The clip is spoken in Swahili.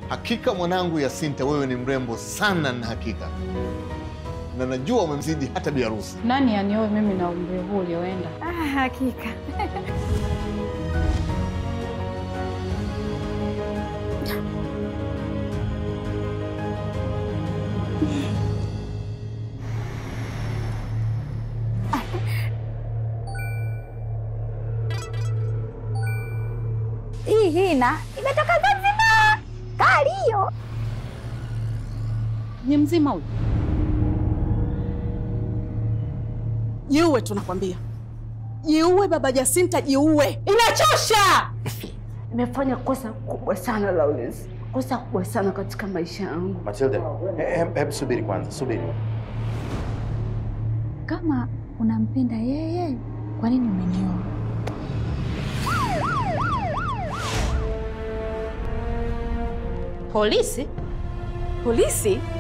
Hakika mwanangu Yasinta, wewe ni mrembo sana, na hakika na najua umemzidi hata bi harusi. Nani anioe mimi na umri huu ulioenda? Ah, hakika hii hina imetoka Zanzibar, kali hiyo. Ni mzima huyu? Jiue, tunakwambia jiue, baba Jacinta, jiue, inachosha. Nimefanya kosa kubwa sana Lawrence, kosa kubwa sana katika maisha yangu. Matilda, hebu he, subiri kwanza, subiri. Kama unampenda yeye, kwa nini umenioa? Polisi? Polisi